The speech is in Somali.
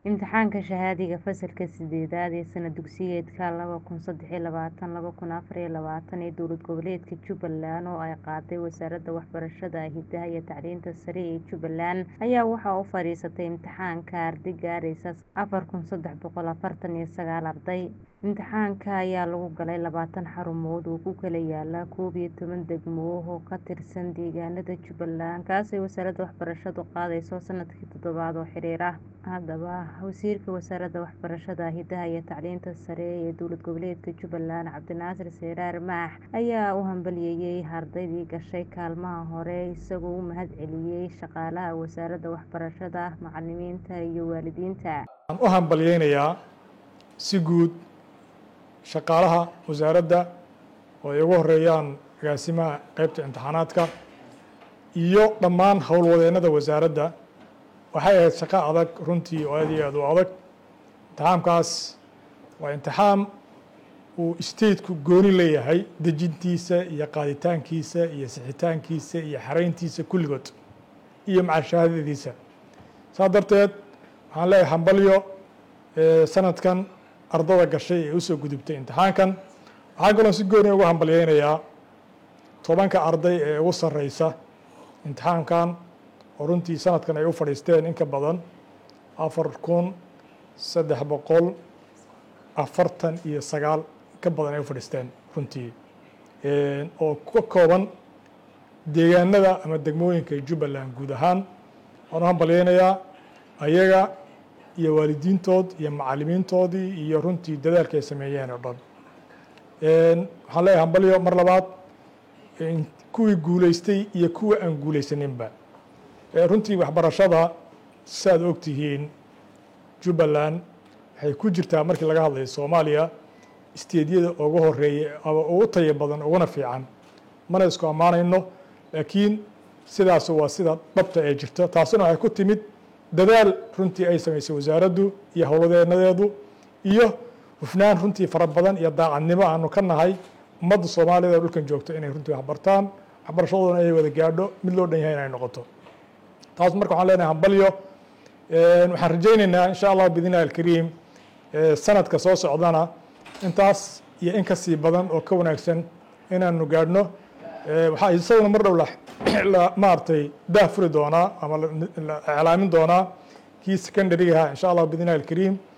imtixaanka shahaadiga fasalka sideedaad ee sana dugsiyeedka laba kun saddex iyo labaatan laba kun afar iyo labaatan ee dowlad goboleedka jubbaland oo ay qaaday wasaaradda waxbarashada hidaha iyo tacliinta sare ee jubbaland ayaa waxaa u fadhiisatay imtixaanka arday gaaraysa afar kun saddex boqol afartan iyo sagaal arday imtixaanka ayaa lagu galay labaatan xarumood oo ku kala yaala koob iyo toban degmo oo ka tirsan deegaanada jubbaland kaasay wasaaradda waxbarashadu qaadayso sanadkii toddobaad oo xiriir ah haddaba wasiirka wasaaradda waxbarashada hidaha iyo tacliinta sare ee dowlad goboleedka jubbaland cabdinaasir seyraar maax ayaa u hambaliyeeyay ardaydii gashay kaalmaha hore isagoo u mahad celiyey shaqaalaha wasaaradda waxbarashada macalimiinta iyo waalidiinta waxaan u hambalyeynayaa si guud shaqaalaha wasaaradda oo ay ugu horeeyaan agaasimaha qeybta imtixaanaadka iyo dhammaan howlwadeennada wasaaradda waxay ahayd shaqo adag runtii oo aad iyo aad u adag imtixaamkaas waa imtixaam uu stateku gooni leeyahay dejintiisa iyo qaaditaankiisa iyo sixitaankiisa iyo xarayntiisa kulligood iyo macalshahaadadiisa saas darteed waxaan leeyahay hambalyo sanadkan ardada gashay ee usoo gudubtay imtixaankan waxaan kaloo si gooni ugu hambalyeynayaa tobanka arday ee ugu sarreysa imtixaankan oo runtii sanadkan ay u fadhiisteen in ka badan afar kun saddex boqol afartan iyo sagaal ka badan ay u fadhiisteen runtii oo ka kooban deegaanada ama degmooyinka jubbaland guud ahaan waan u hambalyeynayaa ayaga iyo waalidiintood iyo macalimiintoodii iyo runtii dadaalka ay sameeyeen oo dhan waxaan leeyahay hambalyo mar labaad kuwii guuleystay iyo kuwa aan guuleysaninba runtii waxbarashada saaad og tihiin jubbaland waxay ku jirtaa markii laga hadlayo soomaaliya isteedyada ugu horeeya ama ugu taya badan uguna fiican mana isku ammaanayno laakiin sidaas waa sida dhabta ee jirto taasina waxay ku timid dadaal runtii ay samaysay wasaaraddu iyo howlwadeenadeedu iyo hufnaan runtii fara badan iyo daacadnimo aanu ka nahay ummadda soomaaliyad oo dhulkan joogto inay runtii waxbartaan waxbarashadoodana ay wada gaadho mid loo dhan yahay inay noqoto taas marka waxaan leenahay hambalyo waxaan rajaynaynaa insha allah biidn illahi alkariim sanadka soo socdana intaas iyo in kasii badan oo ka wanaagsan inaanu gaadhno waxaa isaguna mar dhow la maaragtay daah furi doonaa ama la iclaamin doonaa kii secondarygaha insha allah biidn illahi alkariim